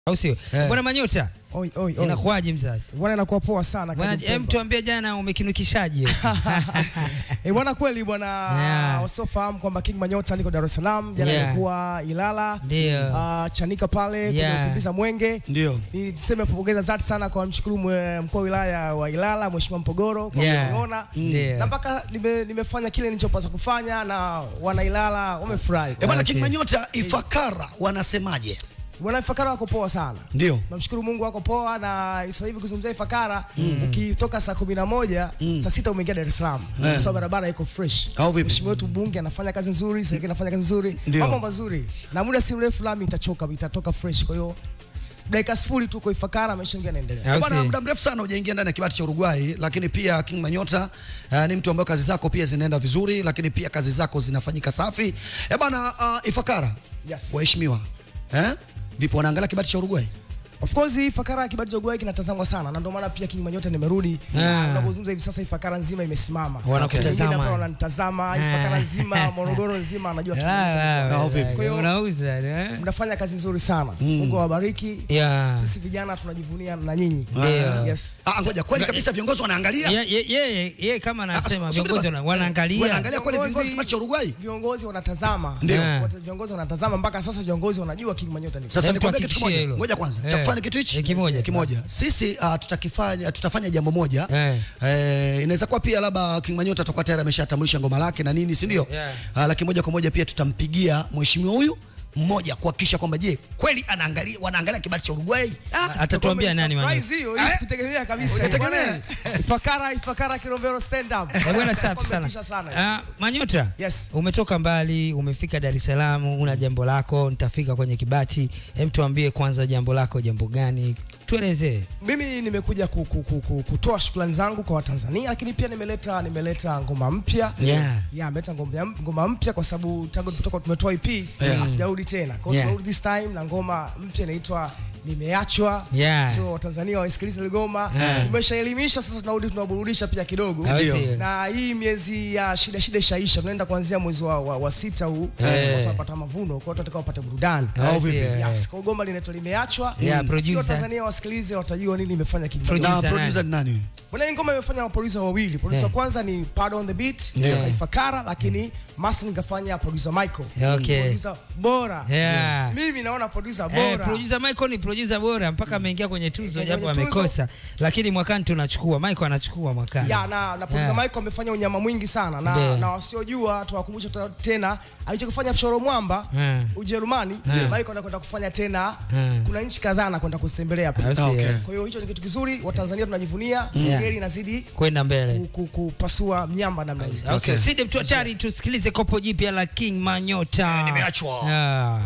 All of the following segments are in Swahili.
au sio? Eh. Bwana Manyota, Oi, oi, oi. inakuwaje mzazi? Bwana inakuwa poa sana Bwana, karibu hem Pemba. tuambie jana umekinukishaje? Eh, bwana kweli bwana Yeah. wasiofahamu kwamba King Manyota niko Dar es Salaam jana Yeah. nilikuwa Ilala Ndio. ah, Chanika pale kwenye Yeah. kukimbiza mwenge Ndio. niseme kupongeza zati sana kwa mshukuru mwe- mkuu wa wilaya wa Ilala Mheshimiwa Mpogoro kwa Yeah. kuniona Ndio. na mpaka nime, nimefanya kile nilichopaswa kufanya na wana Ilala wamefurahi. Eh, bwana Basi. King Manyota Ifakara wanasemaje? Wana Ifakara wako poa sana. Ndio. Namshukuru Mungu wako poa na sasa hivi kuzungumzia Ifakara ukitoka saa kumi na moja saa sita umeingia Dar es Salaam kwa sababu barabara iko fresh. Au vipi? Mheshimiwa wetu bunge anafanya kazi nzuri, serikali inafanya kazi nzuri, Ndio. mambo mazuri, na muda si mrefu lami itachoka, itatoka fresh. Kwa hiyo dakika sifuri tu kwa Ifakara, maisha mengine yanaendelea. Au Bwana, si? muda mrefu sana hujaingia ndani ya kibati cha Uruguay, lakini pia King Manyota uh, ni mtu ambaye kazi zako pia zinaenda vizuri, lakini pia kazi zako zinafanyika safi. Eh bwana, uh, Ifakara Yes. waheshimiwa, eh vipo wanaangalia kibati cha Uruguay? Of course Ifakara kibali cha Uruguay kinatazamwa sana na ndio maana pia King Manyota nimerudi. Ah. Na Tunapozungumza hivi sasa Ifakara nzima imesimama. Wanakutazama. Wengine hapa wananitazama, Ifakara nzima, Morogoro nzima anajua La, Au vipi? la, Kwa hiyo- unauza eh? mnafanya kazi nzuri sana. Mungu awabariki. Yeah. Sisi vijana tunajivunia na nyinyi. Ndio. Yes. Ah, ngoja kweli kabisa viongozi wanaangalia? Ye- ye- Yeye yeye kama Ah, anasema subiri viongozi basi. wana- wanaangalia. Wanaangalia kweli Viongozi- viongozi kibati cha Uruguay? Viongozi wanatazama. Ndio. Yeah. Watu- Viongozi wanatazama mpaka sasa viongozi wanajua King Manyota ni. Sasa Hem, nikwambie kitu tuhakikishie kimoja. hilo. Ngoja kwanza. Eh. Cha kufanya kitu hichi? Eh, kimoja. Kimoja. Sisi uh, tutakifanya tutafanya jambo moja. Eh. Eh, inaweza kuwa pia labda King Manyota atakuwa tayari ameshatambulisha ngoma lake na nini, si ndio? Yeah. Uh, lakini moja kwa moja pia tutampigia mheshimiwa huyu mmoja kuhakikisha kwamba je, kweli anaangalia wanaangalia kibati cha Uruguay? Atatuambia nani Manyota. Surprise hiyo, Eh? hii sikutegemea kabisa. Hujategemea? Bwana, Ifakara, Ifakara Kilombero stand up. Eh, bwana safi sana. Wametisha sana. Ah, Manyota, Yes. umetoka mbali, umefika Dar es Salaam, una jambo lako, nitafika kwenye Kibati. Hem, tuambie kwanza jambo lako jambo gani? Tuelezee. Mimi nimekuja ku, ku, ku, ku, kutoa shukrani zangu kwa Watanzania, lakini pia nimeleta nimeleta ngoma mpya Yeah. yeah, nimeleta ngoma, ngoma mpya kwa sababu tangu tulipotoka tumetoa EP hatujarudi tena. Kwa hiyo Yeah. tumerudi this time na ngoma mpya inaitwa Nimeachwa. Yeah. So Watanzania waisikilize ile ngoma. Yeah. Tumeshaelimisha sasa tunarudi tunaburudisha pia kidogo. Au Ndio. sio? Na hii miezi ya shida shida ishaisha, tunaenda kuanzia mwezi wa, wa, wa sita huu Eh. watu watapata mavuno, kwa hiyo watu watakao wapate burudani. Au vipi? Yes. Kwa hiyo goma linaitwa Limeachwa. Yeah, Ili producer. Watanzania wasikilize watajua nini imefanya King Producer Manyota. Na producer ni nani? Bwana hii ngoma imefanya maproducer wawili. Producer Yeah. kwanza ni Pad on the beat, Yeah. yeah. Ifakara lakini Master nikafanya producer Michael. Okay. Producer bora. Yeah. Mimi naona producer Eh, bora. producer Michael ni producer bora mpaka ameingia kwenye tuzo Kwenye japo tuzo. amekosa, lakini mwakani tunachukua. Michael anachukua mwakani. ya na, na producer Yeah. Michael amefanya unyama mwingi sana na, Ndio. na wasiojua tuwakumbusha tu- tena alichokifanya Shoro Mwamba Yeah. Ujerumani Yeah. Michael anakwenda kufanya tena Yeah. kuna nchi kadhaa anakwenda kuzitembelea pia. Au sio? Okay. Kwa hiyo hicho ni kitu kizuri, Watanzania tunajivunia, Sigeli inazidi Kwenda mbele. ku- ku- kupasua miamba namna hiyo. Okay. Okay. Sidi mtu hatari, tusikilize kopo jipya la King Manyota. Nimeachwa. Ah.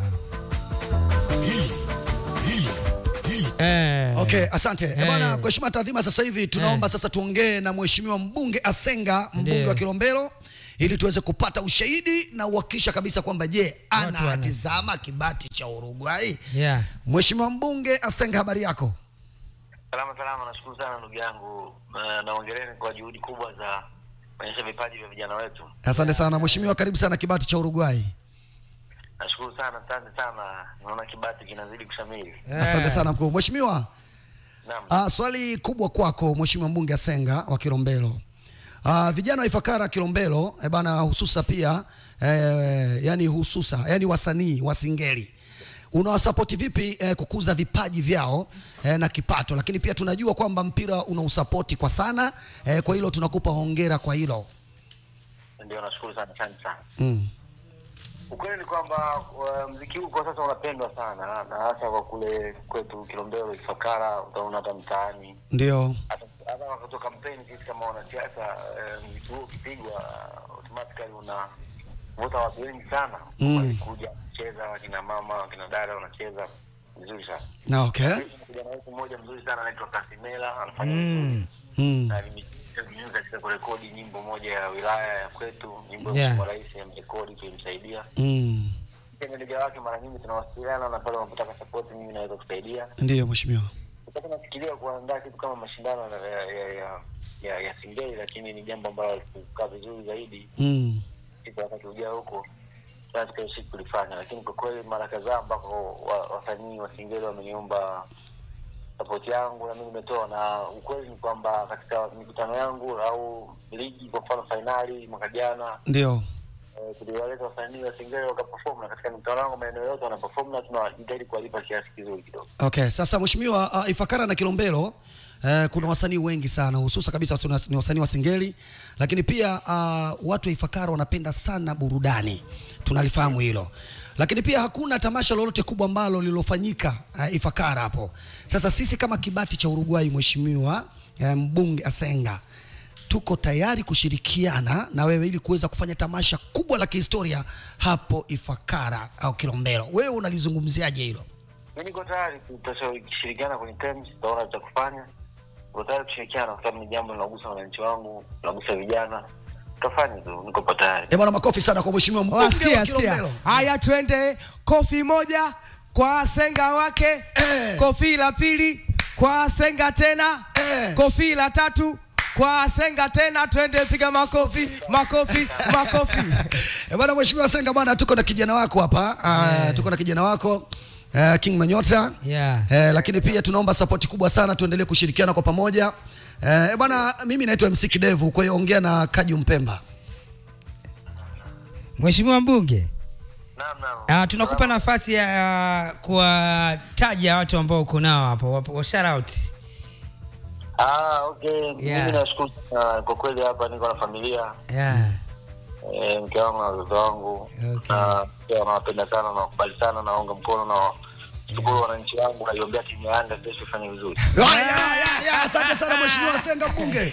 Eh. Okay, asante. Eh. Eh. Bwana, kwa heshima taadhima sasa hivi tunaomba sasa tuongee na mheshimiwa mbunge Asenga, mbunge Ndio. wa Kilombero ili tuweze kupata ushahidi na uhakikisha kabisa kwamba je, wana- anatizama kibati cha Uruguay? Yeah. Mheshimiwa mbunge Asenga, habari yako? Salama salama, nashukuru sana ndugu yangu na naongereni kwa juhudi kubwa za kuonyesha vipaji vya vijana wetu. Asante sana mheshimiwa, karibu sana kibati cha Uruguay. Nashukuru sana, asante sana. Naona kibati kinazidi kushamiri. Asante sana mkuu. Mheshimiwa, Naam. uh, swali kubwa kwako mheshimiwa mbunge Asenga wa Kilombero. Uh, vijana wa Ifakara Kilombero eh bana, hususa pia eh, yani hususa yani wasanii wa singeli unawasapoti vipi eh, kukuza vipaji vyao eh, na kipato, lakini pia tunajua kwamba mpira unausapoti kwa sana eh, kwa hilo tunakupa hongera kwa hilo Ndio, nashukuru sana, asante sana. mm. Ukweli ni kwamba uh, mziki huu kwa sasa unapendwa sana na hasa kwa kule kwetu Kilombero, Ifakara, utaona hata mtaani Ndio hata hata wakati wa kampeni, sisi kama wanasiasa uh, mziki huu ukipigwa uh, automatically unavuta watu wengi sana Mm. walikuja kucheza, wakina mama wakina dada wanacheza vizuri sana. na okay. kijana wetu mmoja mzuri sana anaitwa Kasimela anafanya Mm. vizuri mm. na alimejitahidi katika kurekodi nyimbo moja ya wilaya ya kwetu, nyimbo ya Yeah. Mheshimiwa Rais amrekodi, tulimsaidia. Mm. Pia meneja wake mara nyingi tunawasiliana na pale wanapotaka support, mimi naweza kusaidia. Ndiyo mheshimiwa. Sasa nafikiria kuandaa kitu kama mashindano ya ya ya, ya, ya, ya singeli, lakini ni jambo ambalo kukaa vizuri zaidi mm. siku wakati ujao huko tunachostahili kulifanya, lakini kwa kweli mara kadhaa ambako wa- wasanii wa Singeli wameniomba sapoti yangu na mimi nimetoa, na ukweli ni kwamba katika mikutano yangu au ligi, kwa mfano fainali mwaka jana Ndio. eh, tuliwaleta wasanii wa Singeli wakaperform, na katika mikutano yangu maeneo yote wanaperform na tunajitahidi kuwalipa kiasi kizuri kidogo. Okay, sasa mheshimiwa uh, Ifakara na Kilombero uh, kuna wasanii wengi sana hususa kabisa wasi- ni wasanii wa Singeli, lakini pia uh, watu wa Ifakara wanapenda sana burudani, tunalifahamu hilo, lakini pia hakuna tamasha lolote kubwa ambalo lilofanyika uh, Ifakara hapo. Sasa sisi kama kibati cha Uruguay, mheshimiwa uh, mbunge Asenga tuko tayari kushirikiana na wewe ili kuweza kufanya tamasha kubwa la kihistoria hapo Ifakara au Kilombero. Wewe unalizungumziaje hilo? Mi niko tayari tutashirikiana kwenye terms, tutaona cha kufanya. Niko tayari kushirikiana kwa sababu ni jambo linagusa wananchi wangu, linagusa vijana. Tutafanya tu, niko pa tayari. Eh bwana, makofi sana kwa mheshimiwa mbunge wa Wasikia, sikia. Kilombero. Haya, twende kofi moja kwa senga wake Eh. kofi la pili kwa senga tena Eh. kofi la tatu kwa senga tena, twende piga makofi makofi makofi. Eh bwana, mheshimiwa Senga bwana, tuko na kijana wako hapa uh, tuko na kijana wako uh, King Manyota Yeah. eh, lakini pia tunaomba sapoti kubwa sana, tuendelee kushirikiana kwa pamoja eh, bwana, mimi naitwa MC Kidevu, kwa hiyo ongea na Kaju Mpemba. Mheshimiwa mbunge, Naam, naam. uh, tunakupa nafasi ya uh, kuwataja watu ambao uko nao hapo, wa- wa shout out. Ah, okay. Yeah. Mimi nashukuru sana kwa kweli, hapa niko na familia Yeah. eh, mke wangu na watoto wangu Okay. na pia nawapenda sana, nawakubali sana, naunga mkono na shukuru wananchi wangu, naiombea timu ya Yanga kesho ifanye vizuri. Ya, ya, ya, ya, Asante sana mheshimiwa Senga mbunge.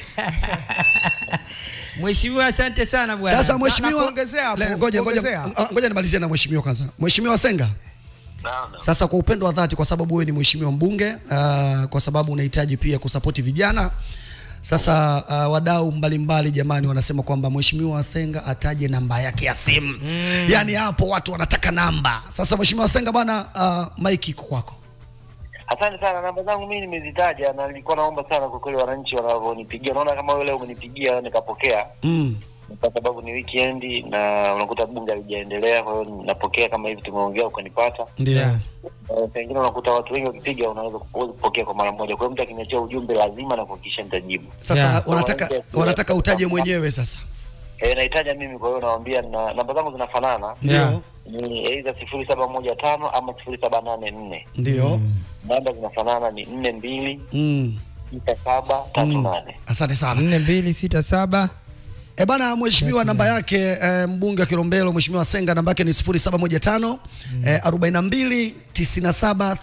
Mheshimiwa, asante sana bwana. Sasa na mheshimiwa, kuongezea hapo, Le- ngoja ngoja kuongezea. ah, ngoja nimalizie na mheshimiwa kwanza. Mheshimiwa Senga, Naam, naam. Sasa kwa upendo wa dhati, kwa sababu wewe ni mheshimiwa mbunge uh, kwa sababu unahitaji pia kusapoti vijana. Sasa uh, wadau mbalimbali jamani, wanasema kwamba mheshimiwa Senga ataje namba yake ya simu mm. Yaani hapo watu wanataka namba. Sasa mheshimiwa Senga bwana, uh, mike iko kwako. Asante sana, namba zangu mimi nimezitaja na nilikuwa naomba sana kwa kweli wananchi wanavyonipigia. Naona kama wewe leo umenipigia nikapokea, mm. kwa sababu ni weekend na unakuta bunge halijaendelea, kwa hiyo napokea kama hivi tumeongea ukanipata. Ndio Yeah. Eh, Pengine unakuta watu wengi wakipiga, unaweza huwezi kupokea kwa mara moja. Kwa hiyo mtu akiniachia ujumbe lazima na kuhakikisha nitajibu. Sasa Yeah. wanataka wanataka utaje mwenyewe sasa. Eh, nahitaja mimi, kwa hiyo nawaambia na namba zangu zinafanana Yeah. ni aidha sifuri saba moja tano ama sifuri saba nane nne. Ndio. Namba zinafanana ni nne mbili Mm. sita saba tatu nane. Asante sana. nne mbili sita saba E bana, mheshimiwa namba yake e, mbunge wa Kilombero mheshimiwa Senga namba yake ni 0715 e, 42 97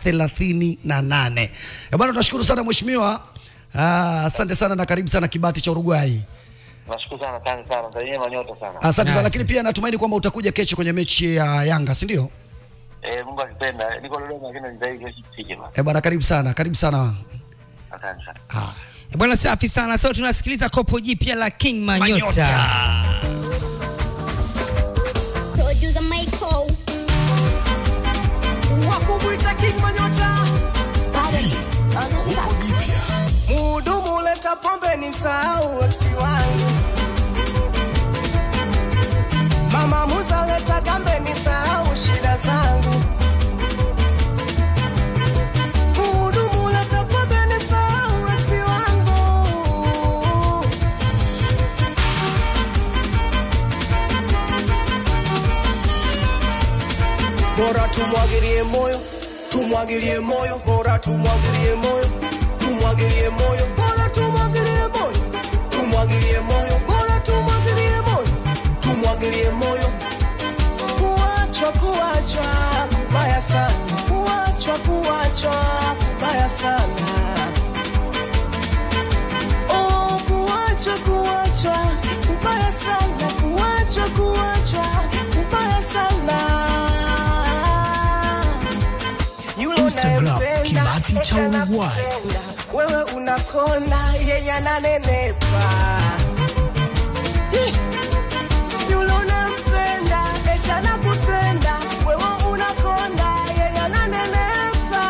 38. E bana, tunashukuru sana mheshimiwa. Ah, asante sana na karibu sana Kibati cha Uruguay. Nashukuru sana, asante sana, msalimie Manyota sana. Asante sana Nice. lakini pia natumaini kwamba utakuja kesho kwenye mechi ya Yanga, si ndio? Eh, Mungu akipenda, niko Dodoma lakini nitaishi kesho tufike bana. E bana, karibu sana, karibu sana. Asante sana. Ah. bwana, safi sana. So tunasikiliza kopo jipya la King Manyota. Manyota. Producer Michael. Wakumwita King Manyota. Muhudumu leta pombe ni msahau eksi wangu. Mama Musa leta gambe ni sahau shida zangu. Muhudumu leta pombe ni msahau eksi wangu. bora tumwagilie moyo tumwagilie moyo bora tumwagilie moyo tumwagilie moyo bora tumwagilie moyo tumwagilie moyo bora tumwagilie moyo tumwagilie moyo kuachwa kuachwa kubaya sana kuachwa kuachwa kubaya sana Oh, kuachwa kuachwa kubaya sana kuachwa kuachwa kubaya sana yule Instagram, unayempenda, Kibati cha eti Uruguay. anakutenda, wewe unakona yeye ananenepa Ih, yule unampenda eti anakutenda wewe unakonda yeye ananenepa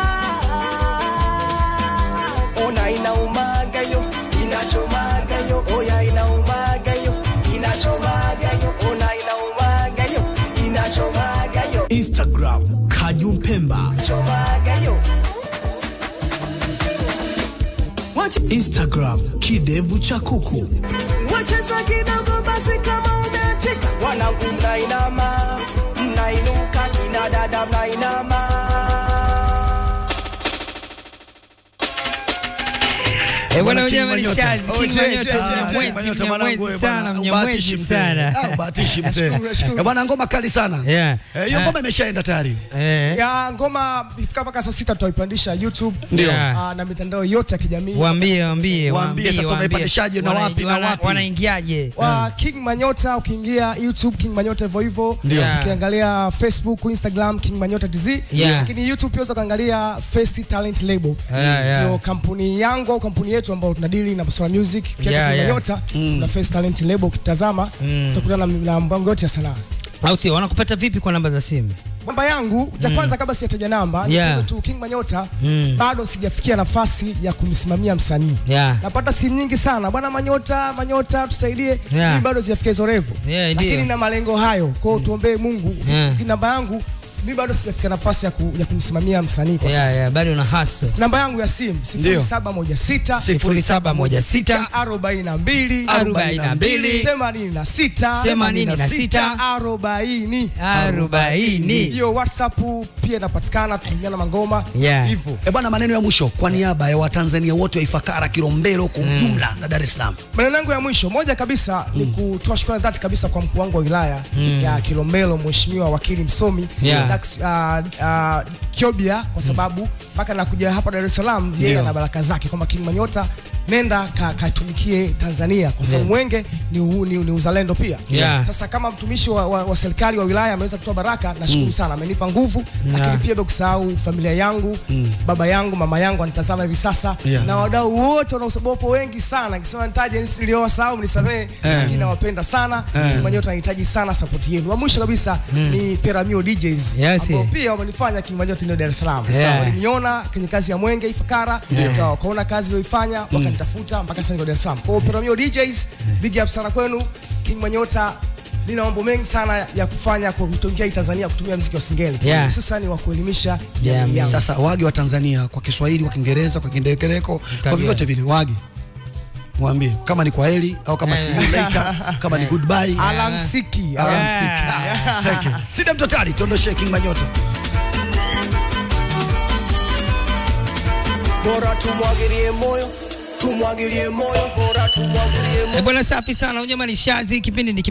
ona inaumaga yo inachomaga yo oya inaumaga yo inachomaga yo ona inaumaga yo inachomaga Instagram kidevu cha kuku. wacheza kidogo basi kama umeachika wanangu mnainama mnainuka kina dada mnainama Eh, bwana Bwana wenyewe King Manyota. Shazi, Oh, King je, Manyota, je, je, mnyamwezi, je, Manyota mwanangu, mnyamwezi eh, sana, bwana, mnyamwezi ubahatishi mzee. sana. Ah, ubahatishi mzee. Eh, Bwana ngoma kali sana. Yeah. Eh, Hiyo Ah. ngoma imeshaenda tayari. Eh, ya ngoma ifika mpaka saa sita tutaipandisha youtube Ndio. Ah, na mitandao yote ya kijamii waambie waambie Waambie sasa waambie. unaipandishaje na Wana- wapi na wana- wapi? wanaingiaje wa King Manyota ukiingia YouTube King Manyota hivyo hivyo Ndio. ukiangalia Facebook Instagram King Manyota TZ Yeah. lakini YouTube pia unaweza kuangalia Face Talent Label Yeah, yeah. ndio kampuni yangu au kampuni yetu ambayo tunadili na masuala ya music ukiacha Yeah, King yeah. Manyota na Face Talent Label ukitazama utakutana na na mpango yote ya sanaa au sio wanakupata vipi kwa namba za simu namba yangu ya kwanza kabla sijataja namba Yeah. niseme tu King Manyota Mm. bado sijafikia nafasi ya kumsimamia msanii Yeah. napata simu nyingi sana bwana Manyota Manyota tusaidie Yeah. mimi bado sijafikia hizo revu Yeah, lakini ndio. na malengo hayo kwao tuombee Mungu Yeah. namba yangu mimi bado sijafika nafasi ya, ku, ya kumsimamia msanii kwa yeah, sasa yeah, bado una hustle namba yangu ya simu Ndio. 0716 sifuri saba moja sita 42 arobaini na mbili 86 themanini na sita 40 arobaini hiyo whatsapp pia inapatikana tutumiana mangoma Yeah. hivyo Eh, bwana maneno ya mwisho kwa niaba ya Watanzania wote wa Ifakara, Kilombero kwa ujumla na Dar es Salaam. maneno yangu ya mwisho moja kabisa ni kutoa shukrani dhati kabisa kwa mkuu wangu wa wilaya ya Kilombero mheshimiwa wakili msomi Yeah. Dax, uh, uh, Kiobia kwa sababu mpaka nakuja hapa Dar es Salaam yeye Ndio. ana baraka zake kwamba King Manyota nenda ka- katumikie Tanzania kwa sababu mwenge ni, u, ni, ni uzalendo pia Yeah. sasa kama mtumishi wa, wa, wa serikali wa wilaya ameweza kutoa baraka nashukuru sana amenipa nguvu lakini pia bila kusahau familia yangu baba yangu mama yangu anitazama hivi sasa Yeah. na wadau wote wanaosabopo wengi sana nikisema nitaje niliowasahau mnisamehe lakini nawapenda sana King Manyota anahitaji sana support yenu wa mwisho kabisa ni Peramio DJs Yes. ambao pia wamenifanya King Manyota ndio Dar es Salaam Yeah. Sawa, waliniona kwenye kazi ya Mwenge Ifakara yeah. wakaona kazi niliyoifanya wakanitafuta mpaka sasa niko Dar es Salaam kwa hiyo Peramio DJs big up sana kwenu King Manyota nina mambo mengi sana ya kufanya kwa kutumikia hii Tanzania kutumia muziki wa singeli Yeah. hususan wa kuelimisha Yeah, jamii yangu. Sasa wage wa Tanzania kwa Kiswahili, kwa Kiingereza, kwa Kindekereko, kwa vyovyote vile wage mwambie kama ni kwaheri au kama see you later, kama ni goodbye. alamsiki Alamsiki. Ah, thank you. Sida mtotali, tuondoshe King Manyota. bora tumwagilie moyo tumwagilie moyo bora tumwagilie moyo Eh, bwana safi sana unyama ni shazi kipindi ni